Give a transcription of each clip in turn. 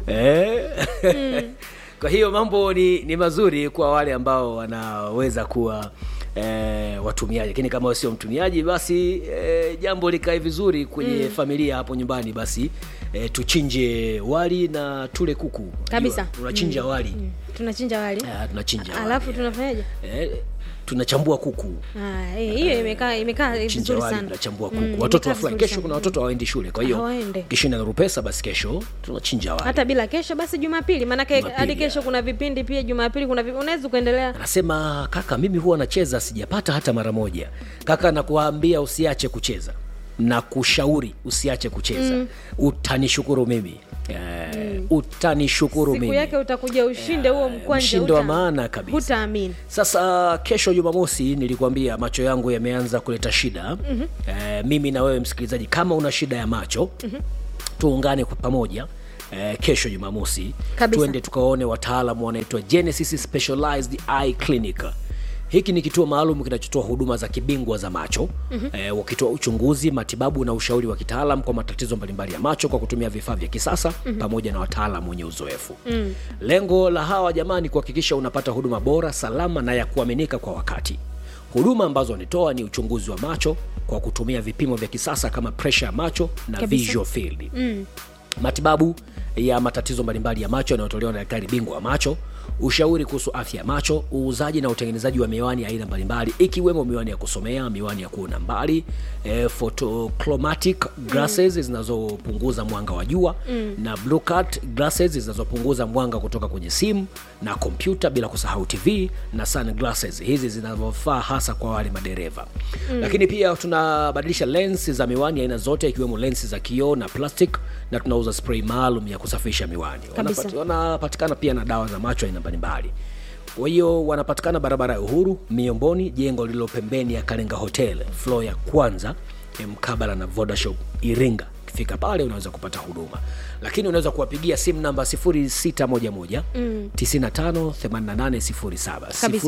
eh? kwa hiyo mambo ni, ni mazuri kwa wale ambao wanaweza kuwa eh, watumiaji lakini kama wewe sio mtumiaji basi eh, jambo likae vizuri kwenye familia hapo nyumbani basi eh, tuchinje wali na tule kuku Unajua, Kabisa. tunachinja wali tunachinja wali Ah, tunachinja wali. alafu tunafanyaje eh, tunachambua kuku Ah, eh, hiyo imekaa imekaa chinja vizuri wali sana tunachambua Mm, kuku watoto imekaa wafurahi vizuri kesho sana. kuna watoto hawaendi shule kwa hiyo Hawaende. kishinda na rupesa basi kesho tunachinja wali hata bila kesho basi jumapili maanake Jumapili, hadi kesho kuna vipindi pia jumapili kuna vipi- unaweza kuendelea anasema kaka mimi huwa nacheza sijapata hata mara moja kaka nakuambia usiache kucheza na kushauri usiache kucheza mm. utanishukuru mimi eh, utanishukuru siku mimi yake utakuja ushinde huo mkwanja mshindi wa huta- maana kabisa. hutaamini sasa kesho jumamosi nilikwambia macho yangu yameanza kuleta shida mm-hmm. eh, mimi na wewe msikilizaji kama una shida ya macho mm-hmm. tuungane kwa pamoja Eh, kesho jumamosi Kabisa. tuende tukaone wataalamu wanaitwa genesis specialized eye clinic hiki ni kituo maalum kinachotoa huduma za kibingwa za macho mm-hmm. eh, wakitoa uchunguzi matibabu na ushauri wa kitaalam kwa matatizo mbalimbali ya macho kwa kutumia vifaa vya kisasa mm-hmm. pamoja na wataalamu wenye uzoefu mm. lengo la hawa jamani kuhakikisha unapata huduma bora salama na ya kuaminika kwa wakati huduma ambazo wanatoa ni uchunguzi wa macho kwa kutumia vipimo vya kisasa kama presha ya macho na Kabisa. visual field mm. matibabu ya matatizo mbalimbali ya macho yanayotolewa na daktari bingwa wa macho ushauri kuhusu afya ya macho uuzaji na utengenezaji wa miwani ya aina mbalimbali ikiwemo miwani ya kusomea miwani ya kuona mbali e, photochromatic glasses mm. zinazopunguza mwanga wa jua mm. na blue cut glasses zinazopunguza mwanga kutoka kwenye simu na kompyuta bila kusahau tv na sunglasses hizi zinavyofaa hasa kwa wale madereva mm. lakini pia tunabadilisha lens za miwani aina zote ikiwemo lens za kioo na plastic na tunauza spray maalum ya kusafisha miwani Kabisa. Wanapati- wanapatikana pia na dawa za macho aina mbalimbali kwa hiyo wanapatikana barabara ya uhuru miomboni jengo lililo pembeni ya kalenga hotel flo ya kwanza eh, mkabala na vodashop iringa ukifika pale unaweza kupata huduma lakini unaweza kuwapigia simu namba 0611 mm. 958807 Kabisa.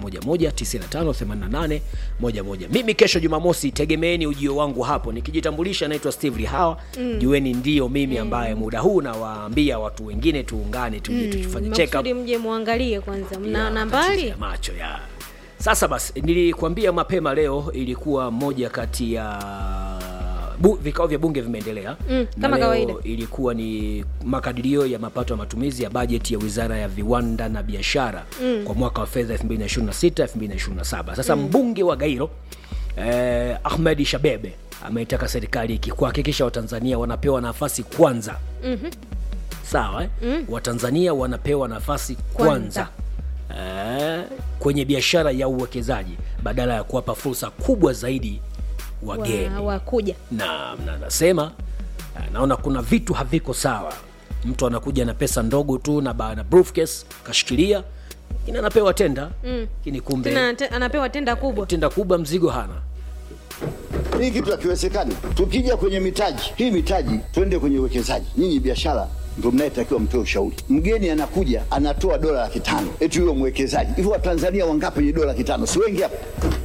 0611958811 mimi kesho jumamosi tegemeeni ujio wangu hapo nikijitambulisha naitwa steve lihawa mm. jueni ndio mimi ambaye muda huu nawaambia watu wengine tuungane tuje mm. tufanye check up makusudi mje muangalie kwanza mna ya nambari matatizo ya macho ya sasa basi nilikuambia mapema leo ilikuwa moja kati ya bu, vikao vya bunge vimeendelea Mm, Na kama leo kawaida. ilikuwa ni makadirio ya mapato ya matumizi ya bajeti ya wizara ya viwanda na biashara mm. kwa mwaka wa fedha 2026 2027 sasa mm. mbunge wa gairo eh, ahmed shabebe ameitaka serikali iki- kuhakikisha watanzania wanapewa nafasi kwanza Mhm. sawa eh? mm. watanzania wanapewa nafasi kwanza, Eh, kwenye biashara ya uwekezaji badala ya kuwapa fursa kubwa zaidi wageni wa, wakuja na na nasema eh, naona kuna vitu haviko sawa mtu anakuja na pesa ndogo tu na, ba- na briefcase kashikilia lakini anapewa tenda lakini kumbe tena ante- anapewa tenda kubwa tenda kubwa mzigo hana Hii kitu hakiwezekani. Tukija kwenye mitaji, hii mitaji twende kwenye uwekezaji. Nyinyi biashara ndio mnayetakiwa mtoe ushauri. Mgeni anakuja anatoa dola laki tano eti huyo mwekezaji. Hivyo Watanzania wangapi wenye dola laki tano? Si wengi hapa?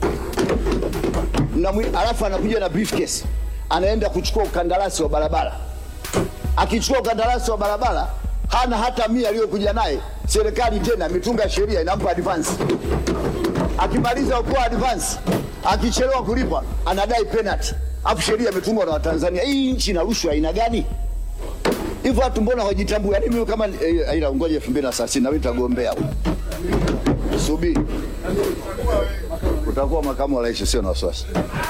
Mnamwi- Alafu anakuja na briefcase, anaenda kuchukua ukandarasi wa barabara. Akichukua ukandarasi wa barabara hana hata mia aliyokuja naye, serikali tena imetunga sheria inampa advance akimaliza kupewa advance, akichelewa kulipa anadai penalty, afu sheria imetungwa na Watanzania. Hii nchi ina rushwa aina gani? Hivyo watu mbona hawajitambui? Yaani mimi kama eh, aila ngoja 2030 na mimi nitagombea. Subiri. Utakuwa makamu wa rais, sio na wasiwasi.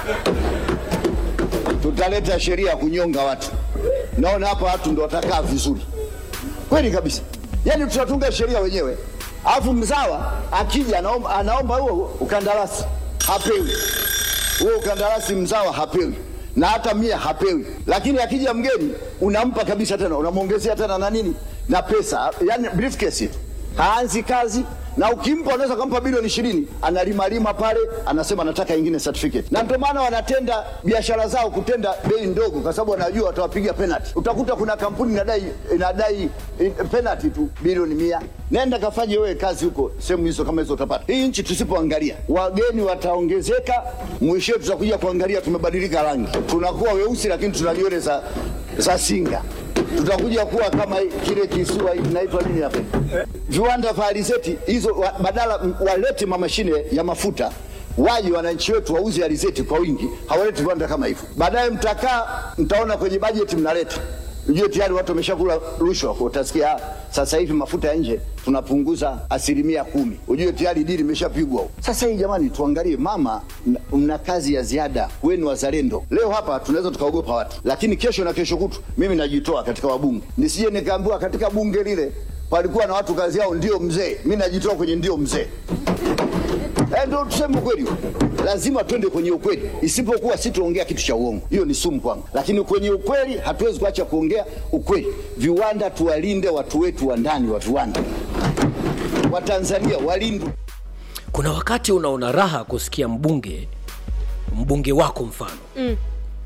Tutaleta sheria ya kunyonga watu. Naona hapa watu ndo watakaa vizuri. Kweli kabisa. Yaani tutatunga sheria wenyewe. Alafu mzawa akija anaomba, anaomba huo ukandarasi hapewi. Huo ukandarasi mzawa hapewi na hata mia hapewi, lakini akija mgeni unampa kabisa, tena unamwongezea tena na nini na pesa, yani briefcase tu. haanzi kazi na ukimpa unaweza kumpa bilioni ishirini analimalima pale, anasema nataka ingine certificate. Na ndio maana wanatenda biashara zao kutenda bei ndogo, kwa sababu wanajua watawapiga penalty. Utakuta kuna kampuni inadai inadai eh, penalty tu bilioni mia. Nenda kafanye wewe kazi huko sehemu hizo, kama hizo utapata. Hii nchi tusipoangalia, wageni wataongezeka, mwishowe tutakuja kuangalia tumebadilika rangi, tunakuwa weusi, lakini tuna nywele za, za singa. tutakuja kuwa kama kile kisiwa kinaitwa nini hapa, viwanda vya alizeti hizo, wa- badala m- walete mamashine ya mafuta waje wananchi wetu wauze alizeti kwa wingi, hawaleti viwanda kama hivyo. Baadaye mtakaa mtaona kwenye bajeti mnaleta Ujue tayari watu wameshakula rushwa, kwa utasikia "Ah, sasa hivi mafuta ya nje tunapunguza asilimia kumi. Ujue tayari dili imeshapigwa. Sasa hii jamani, tuangalie mama, mna- mna kazi ya ziada wenu wazalendo. Leo hapa tunaweza tukaogopa watu, lakini kesho na kesho kutu mimi najitoa katika wabunge, nisije nikaambiwa katika bunge lile palikuwa na watu kazi yao ndio mzee, mi najitoa kwenye ndio mzee. Eh, ndio tuseme ukweli, lazima twende kwenye ukweli, isipokuwa si tuongea kitu cha uongo, hiyo ni sumu kwangu. Lakini kwenye ukweli hatuwezi kuacha kuongea ukweli. Viwanda tuwalinde watu wetu wa ndani wa viwanda, Watanzania walindwe. kuna wakati unaona raha kusikia mbunge mbunge wako mfano mm.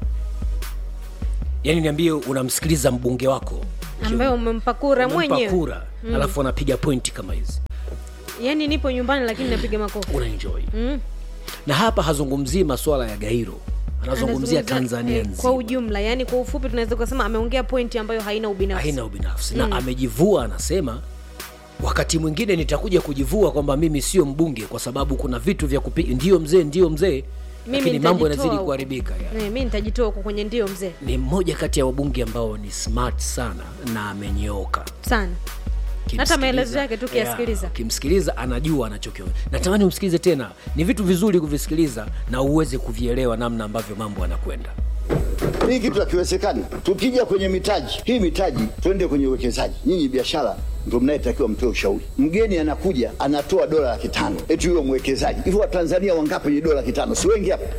yaani niambie unamsikiliza mbunge wako ambaye umempa kura Unampa mwenyewe kura alafu anapiga pointi kama hizi yaani nipo nyumbani lakini napiga makofi unaenjoy mm. na hapa hazungumzii masuala ya gairo anazungumzia Anazungumza, tanzania eh, kwa nzima ujumla yaani kwa ufupi tunaweza kusema ameongea pointi ambayo haina ubinafsi haina ubinafsi na amejivua anasema wakati mwingine nitakuja kujivua kwamba mimi sio mbunge kwa sababu kuna vitu vya kupi ndio mzee ndio mzee Mimi lakini mambo nitajitoa yanazidi huko. kuharibika ya. Eh, mi nitajitoa huko kwenye ndio mzee ni mmoja kati ya wabunge ambao ni smart sana na amenyooka sana Ukimsikiliza- maelezo yake tu Yeah, ukiyasikiliza. ukimsikiliza anajua anachokiona natamani umsikilize tena ni vitu vizuri kuvisikiliza na uweze kuvielewa namna ambavyo mambo yanakwenda Hii kitu hakiwezekani. Tukija kwenye mitaji, hii mitaji twende kwenye uwekezaji. Nyinyi biashara ndio mnayetakiwa mtoe ushauri. Mgeni anakuja anatoa dola laki tano eti huyo mwekezaji. Hivyo Watanzania wangapi wenye dola laki tano? Si wengi hapa?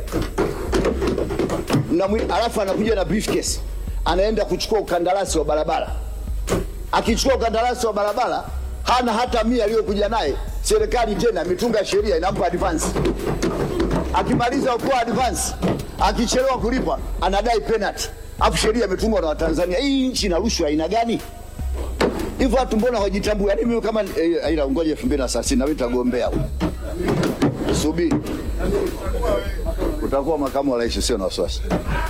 Mnamwi- Alafu anakuja na briefcase, anaenda kuchukua ukandarasi wa barabara. Akichukua ukandarasi wa barabara hana hata mia aliyokuja naye, serikali tena mitunga sheria inampa advance akimaliza kupewa advance, akichelewa kulipa anadai penalty, afu sheria imetungwa na Watanzania. Hii nchi ina rushwa aina gani? Hivyo watu mbona hawajitambui? Yaani mimi kama eh, aila ngoja 2030 na mimi nitagombea. Subiri, utakuwa makamu wa rais, sio na wasiwasi.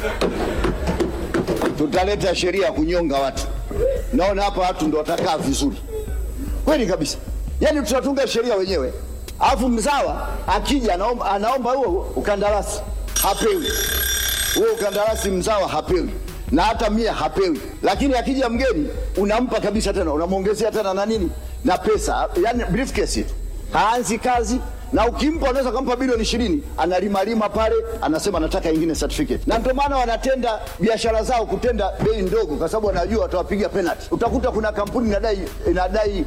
Tutaleta sheria ya kunyonga watu. Naona hapa watu ndo watakaa vizuri kweli kabisa. Yaani tutatunga sheria wenyewe, alafu mzawa akija anaomba, anaomba huo ukandarasi hapewi, huo ukandarasi mzawa hapewi na hata mia hapewi, lakini akija mgeni unampa kabisa, tena unamwongezea tena na nini na pesa, yani briefcase tu, haanzi kazi na ukimpa unaweza kumpa bilioni ishirini analimalima pale, anasema anataka ingine certificate, na ndio maana wanatenda biashara zao kutenda bei ndogo, kwa sababu wanajua watawapiga penalty. Utakuta kuna kampuni inadai inadai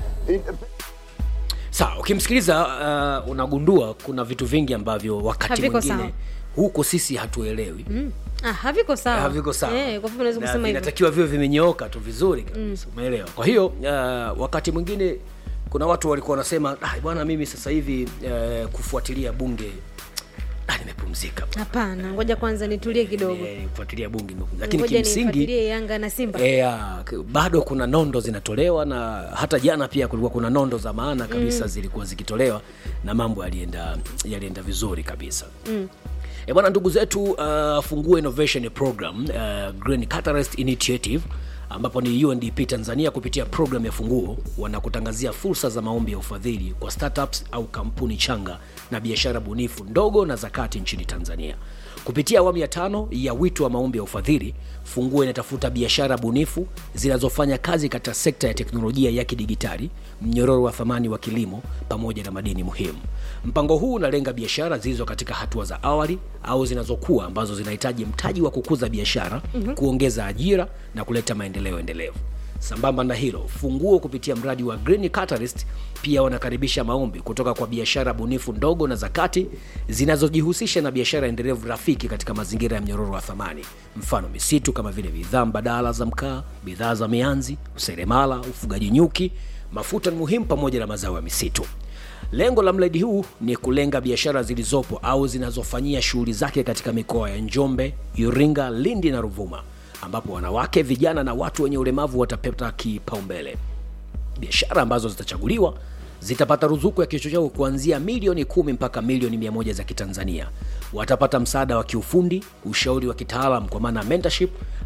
sawa ukimsikiliza uh, unagundua kuna vitu vingi ambavyo wakati Haviko mwingine sawa. huko sisi hatuelewi mm. ah, haviko sawa haviko sawa eh, kwa fupi unaweza Na kusema hivyo vinatakiwa viwe vimenyooka tu vizuri kabisa umeelewa kwa hiyo uh, wakati mwingine kuna watu walikuwa wanasema ah, bwana mimi sasa hivi uh, kufuatilia bunge ah, nimepumzika hapana ngoja kwanza nitulie kidogo Eh, kufuatilia bunge nimepumzika. lakini ngoja kimsingi nifuatilie yanga na simba E, bado kuna nondo zinatolewa na hata jana pia kulikuwa kuna nondo za maana kabisa mm. zilikuwa zikitolewa na mambo yalienda yalienda vizuri kabisa mm. E bwana ndugu zetu uh, Fungue Innovation Program uh, Green Catalyst Initiative ambapo ni UNDP Tanzania kupitia program ya Funguo wanakutangazia fursa za maombi ya ufadhili kwa startups au kampuni changa na biashara bunifu ndogo na zakati nchini Tanzania. Kupitia awamu ya tano ya wito wa maombi ya ufadhili, Funguo inatafuta biashara bunifu zinazofanya kazi katika sekta ya teknolojia ya kidigitali, mnyororo wa thamani wa kilimo pamoja na madini muhimu. Mpango huu unalenga biashara zilizo katika hatua za awali au zinazokuwa ambazo zinahitaji mtaji wa kukuza biashara, mm-hmm. kuongeza ajira na kuleta maendeleo endelevu. Sambamba na hilo, Funguo kupitia mradi wa Green Catalyst pia wanakaribisha maombi kutoka kwa biashara bunifu ndogo na zakati zinazojihusisha na biashara endelevu rafiki katika mazingira ya mnyororo wa thamani, mfano misitu kama vile bidhaa mbadala za mkaa, bidhaa za mianzi, useremala, ufugaji nyuki, mafuta ni muhimu pamoja na mazao ya misitu. Lengo la mradi huu ni kulenga biashara zilizopo au zinazofanyia shughuli zake katika mikoa ya Njombe, Iringa, Lindi na Ruvuma ambapo wanawake, vijana na watu wenye ulemavu watapata kipaumbele. Biashara ambazo zitachaguliwa zitapata ruzuku ya kichocheo kuanzia milioni kumi mpaka milioni mia moja za Kitanzania. Watapata msaada wa kiufundi, ushauri wa kitaalam kwa maana ya mentorship,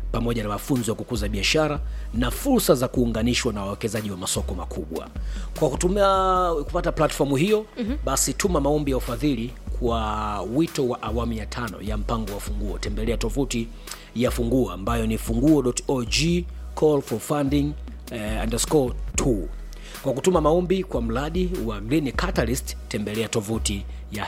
pamoja na mafunzo ya kukuza biashara na fursa za kuunganishwa na wawekezaji wa masoko makubwa. Kwa kutumia kupata platformu hiyo mm-hmm. basi tuma maombi ya ufadhili kwa wito wa awamu ya tano ya mpango wa Funguo. Tembelea tovuti ya Funguo ambayo ni funguo.org call for funding eh, underscore 2 kwa kutuma maombi kwa mradi wa Green Catalyst tembelea tovuti ya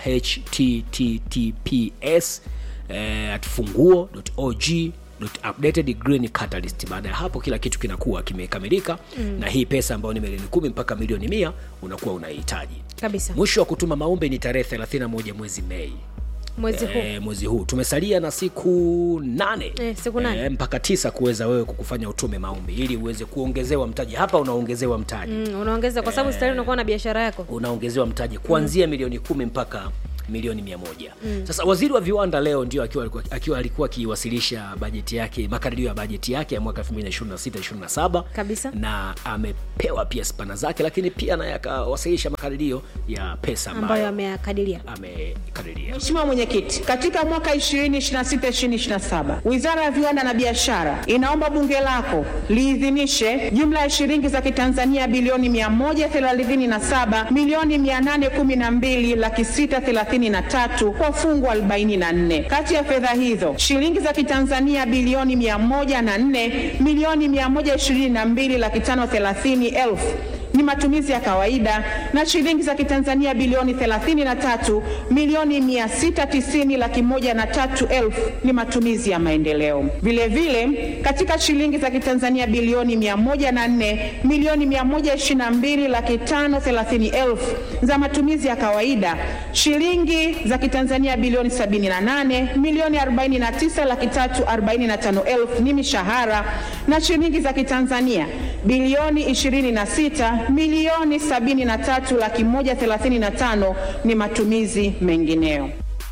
https eh, at funguo.org updated green catalyst baada ya hapo kila kitu kinakuwa kimekamilika mm. na hii pesa ambayo ni milioni kumi mpaka milioni mia unakuwa unahitaji kabisa mwisho wa kutuma maombi ni tarehe 31 mwezi mei mwezi huu e, mwezi huu tumesalia na siku nane Eh, siku nane. e, mpaka tisa kuweza wewe kukufanya utume maombi ili uweze kuongezewa mtaji hapa unaongezewa mtaji mm, unaongeza kwa sababu stari unakuwa na biashara yako unaongezewa mtaji kuanzia mm. milioni kumi mpaka milioni mia moja mm. sasa waziri wa viwanda leo ndio akiwa alikuwa, akiwa alikuwa akiwasilisha bajeti yake makadirio ya bajeti yake ya mwaka 2026 27 Kabisa. na amepewa pia spana zake lakini pia naye akawasilisha makadirio ya pesa ambayo ambayo ameyakadiria amekadiria Mheshimiwa Mwenyekiti, katika mwaka 2026-2027 Wizara ya Viwanda na Biashara inaomba bunge lako liidhinishe jumla ya shilingi za Kitanzania bilioni 137 milioni 812 laki 633 kwa fungu 44. Kati ya fedha hizo shilingi za Kitanzania bilioni 104 milioni 122 laki 530 elfu ni matumizi ya kawaida na shilingi za Kitanzania bilioni 33 milioni 690 laki moja na tatu elfu ni matumizi ya maendeleo. Vile vile katika shilingi za Kitanzania bilioni 104 milioni 122 laki tano thelathini elfu za matumizi ya kawaida, shilingi za Kitanzania bilioni 78 milioni 49 laki tatu arobaini na tano elfu ni mishahara na shilingi za Kitanzania bilioni 26 milioni 73 laki moja thelathini na tano ni matumizi mengineyo.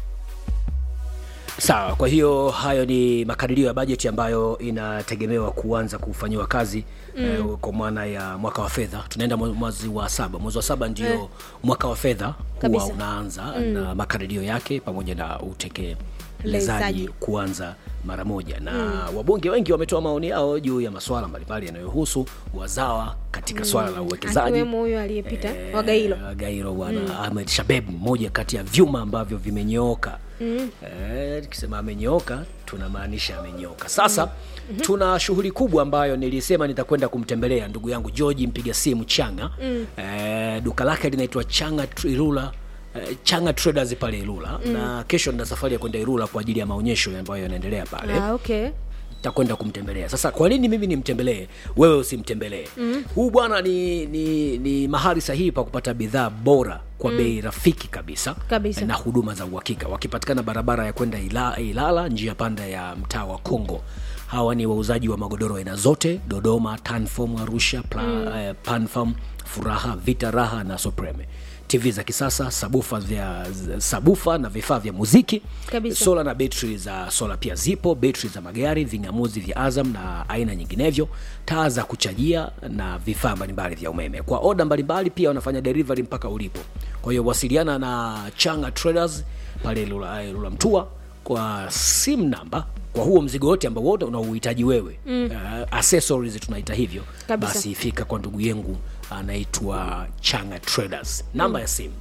sawa kwa hiyo hayo ni makadirio ya bajeti ambayo inategemewa kuanza kufanyiwa kazi mm. eh, kwa maana ya mwaka wa fedha tunaenda mwe- mwezi wa saba mwezi wa saba ndio Eh. mwaka wa fedha huwa Kabisa. unaanza mm. na makadirio yake pamoja na utekelezaji Lezaji. kuanza mara moja na mm. wabunge wengi wametoa maoni yao juu ya masuala mbalimbali yanayohusu wazawa katika mm. swala la uwekezaji akiwemo huyo aliyepita wa Gailo Eh, Gairo bwana mm. Ahmed Shabeb, mmoja kati ya vyuma ambavyo vimenyooka mm. eh, tukisema amenyooka tunamaanisha amenyooka. Sasa mm-hmm. tuna shughuli kubwa ambayo nilisema nitakwenda kumtembelea ndugu yangu George mpiga simu Changa mm. eh, duka lake linaitwa Changa Tr- Ilula eh, Changa Traders pale Ilula mm. na kesho nina safari ya kwenda Ilula kwa ajili ya maonyesho ambayo yanaendelea pale ah, okay takwenda kumtembelea sasa kwa nini mimi nimtembelee wewe usimtembelee mm. huu bwana ni, ni, ni mahali sahihi pa kupata bidhaa bora kwa mm. bei rafiki kabisa, Kabisa. na huduma za uhakika wakipatikana barabara ya kwenda Ila, ilala njia panda ya mtaa wa kongo hawa ni wauzaji wa magodoro aina zote dodoma tanfom arusha pla, mm. eh, panfam furaha vita raha na supreme tv za kisasa sabufa vya sabufa na vifaa vya muziki Kabisa. sola na betri za sola pia zipo betri za magari ving'amuzi vya azam na aina nyinginevyo taa za kuchajia na vifaa mbalimbali vya umeme kwa oda mbalimbali pia wanafanya delivery mpaka ulipo kwa hiyo wasiliana na changa traders pale lula, eh, lula mtua kwa sim namba kwa huo mzigo wote ambao wote unaouhitaji wewe mm. uh, accessories tunaita hivyo Kabisa. basi fika kwa ndugu yengu anaitwa changa traders namba mm. ya simu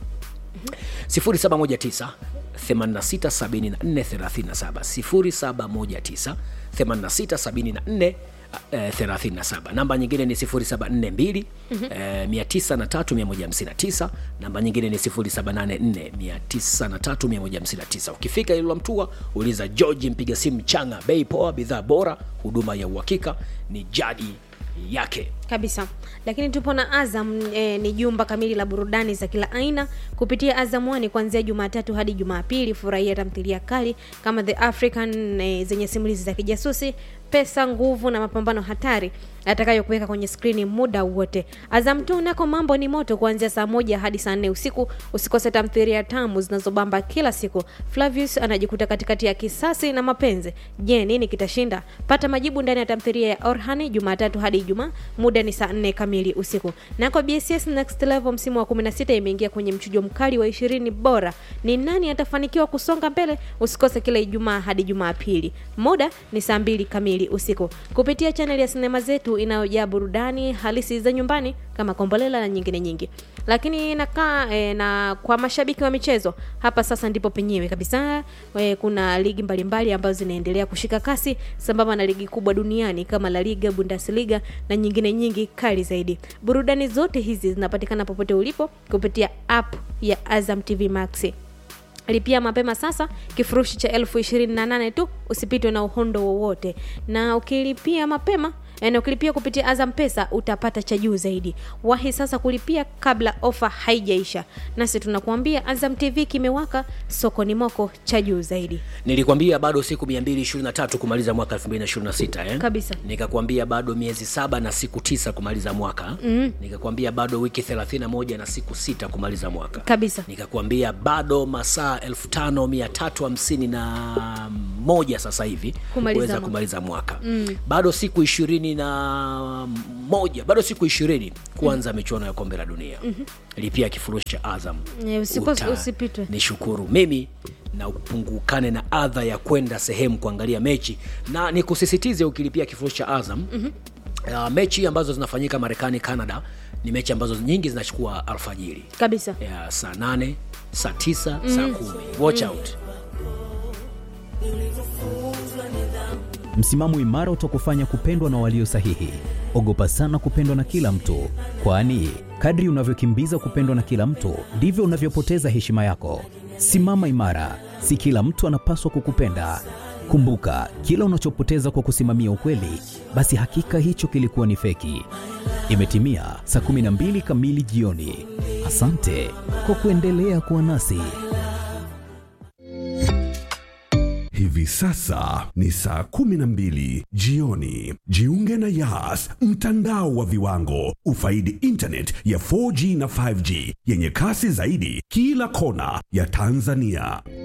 0719 867437 0719 8674 namba nyingine ni 0742 eh, 903159 namba nyingine ni 0784 903159 ukifika ilula mtua uliza georgi mpiga simu changa bei poa bidhaa bora huduma ya uhakika ni jadi yake kabisa lakini tupo na azam e, ni jumba kamili la burudani za kila aina kupitia azam One kuanzia jumatatu hadi jumapili furahia tamthilia kali kama the african e, zenye simulizi za kijasusi pesa nguvu na mapambano hatari atakayokuweka kwenye skrini muda wote azam tu nako mambo ni moto kuanzia saa moja hadi saa nne usiku usikose tamthilia tamu zinazobamba kila siku flavius anajikuta katikati ya kisasi na mapenzi je nini kitashinda pata majibu ndani ya tamthilia ya orhani jumatatu hadi ijumaa muda muda ni saa 4 kamili usiku na kwa bss next level msimu wa 16 imeingia kwenye mchujo mkali wa ishirini bora ni nani atafanikiwa kusonga mbele usikose kila ijumaa hadi jumapili muda ni saa 2 kamili usiku kupitia chaneli ya sinema zetu inayojaa burudani halisi za nyumbani kama kombolela na nyingine nyingi lakini nakaa e, na kwa mashabiki wa michezo hapa sasa ndipo penyewe kabisa e, kuna ligi mbalimbali ambazo zinaendelea kushika kasi sambamba na ligi kubwa duniani kama la liga bundesliga na nyingine nyingi kali zaidi burudani zote hizi zinapatikana popote ulipo kupitia app ya azam tv max lipia mapema sasa kifurushi cha elfu ishirini na nane tu usipitwe na uhondo wowote na ukilipia mapema na ukilipia kupitia azam pesa utapata cha juu zaidi wahi sasa kulipia kabla ofa haijaisha nasi tunakuambia azam tv kimewaka sokoni moko cha juu zaidi nilikwambia bado siku 223 kumaliza mwaka 226 eh? Kabisa. nikakwambia bado miezi saba na siku tisa kumaliza mwaka mm. nikakwambia bado wiki 31 na siku sita kumaliza mwaka kabisa nikakwambia bado masaa 5351 sasa hivi Kumaliza kuweza mwaka. kumaliza mwaka mm. bado siku ishirini na moja bado siku ishirini kuanza mm. michuano ya kombe la dunia mm-hmm. lipia kifurushi cha azam Eh, usipo- Uta- usipitwe. ni shukuru mimi na upungukane na adha ya kwenda sehemu kuangalia mechi na nikusisitize ukilipia kifurushi cha azam mm-hmm. uh, mechi ambazo zinafanyika marekani canada ni mechi ambazo nyingi zinachukua alfajiri kabisa ya saa nane saa tisa mm. saa kumi watch mm. out Msimamo imara utakufanya kupendwa na walio sahihi. Ogopa sana kupendwa na kila mtu, kwani kadri unavyokimbiza kupendwa na kila mtu ndivyo unavyopoteza heshima yako. Simama imara, si kila mtu anapaswa kukupenda. Kumbuka, kila unachopoteza kwa kusimamia ukweli, basi hakika hicho kilikuwa ni feki. Imetimia saa 12 kamili jioni. Asante kwa kuendelea kuwa nasi. Hivi sasa ni saa kumi na mbili jioni. Jiunge na Yas, mtandao wa viwango. Ufaidi internet ya 4G na 5G yenye kasi zaidi kila kona ya Tanzania.